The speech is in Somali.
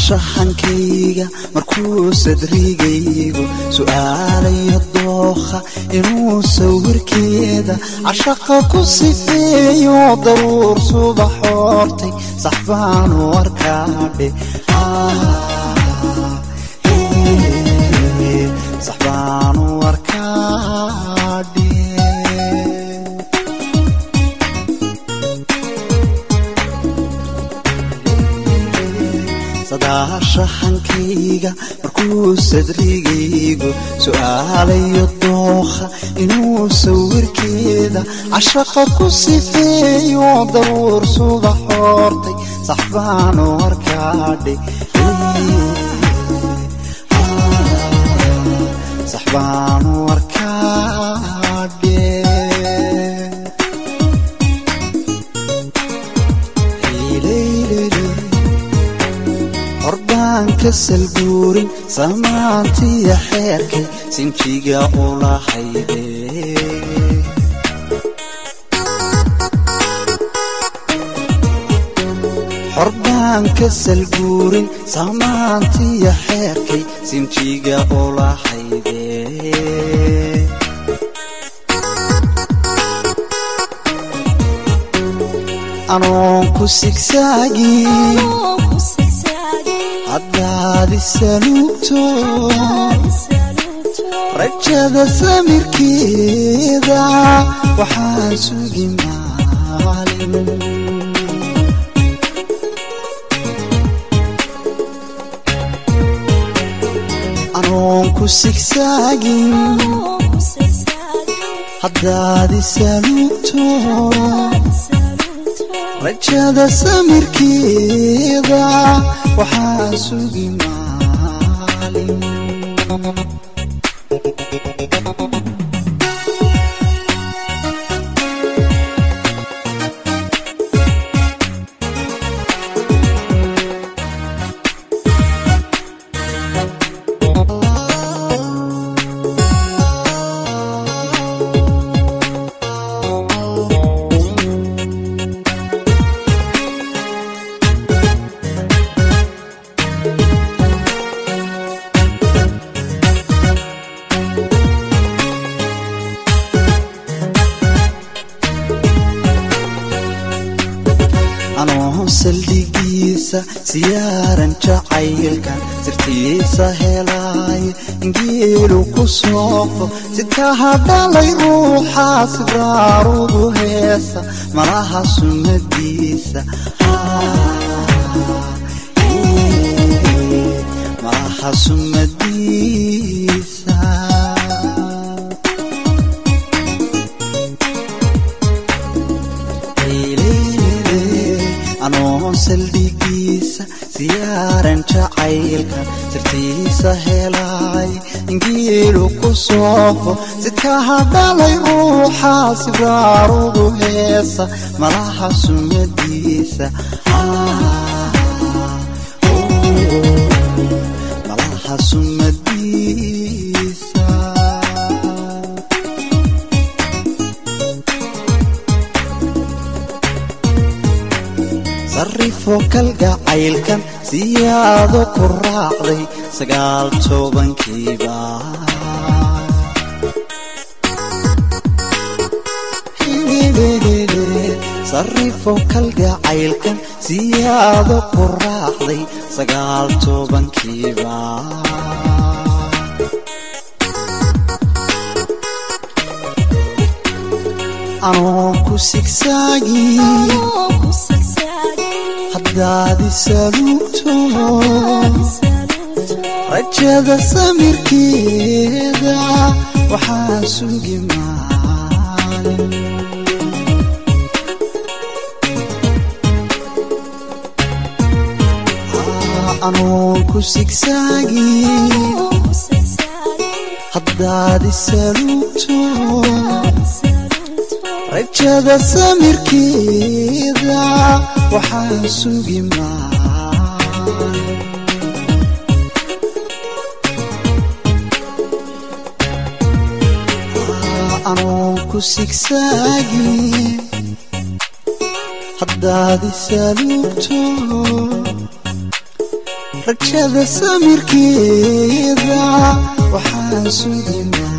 sadaashahankayga markuu sadrigaygu su'aalayo dookha inuu sawirkeeda cashaqa ku sifeeyo daruur subax hortay sax baanu arkaadhe sax baanu arkaadhe sadaashahankayga markuu sadrigaygu su'aalayo dookha inuu sawirkeeda cashaqa ku sifeeyo daruur subax hortay sax baanu arkaadhe sax baanu arkaadhe hordaanka salbuurin samaantiya xeerkay sinjiga ulahayde hordaanka salbuurin samaantiya xeerkay sinjiga ulahayde anoon ku sigsaagin haddaadi saluugto rajada samirkeeda waxaan sugi maalin anoon ku sigsaagin haddaadi saluugto rajada samirkeeda waxaa sugi maalin anoo saldhigiisa siyaaran jacaylkan sirtiisa helaay ingeelu ku soofo sitaha dhalay ruuxa sibraarudu heesa malaha sumadiisa malaha sumadiisa anoon saldhigiisa siyaaran jacaylka sirtiisa helaay ingeelu ku soofo sidkaha dhalay ruuxa sibraarudu heesa malaha sumadiisa malaha sumadiisa sarifo kalgacaylkan siyaado ku raacday sagaal tobankiiba sarifo kalgacaylkan siyaado ku raacday sagaal tobankiiba anoon ku sigsaagin haddaadi saluugto rajada samirkeeda waxaa sugi maalin anoon ku sigsaagin haddaadi saluugto rajada samirkeeda waxaa sugi maalin anoon ku sigsaagin haddaadi saluugto rajada samirkeeda waxaan sugi maa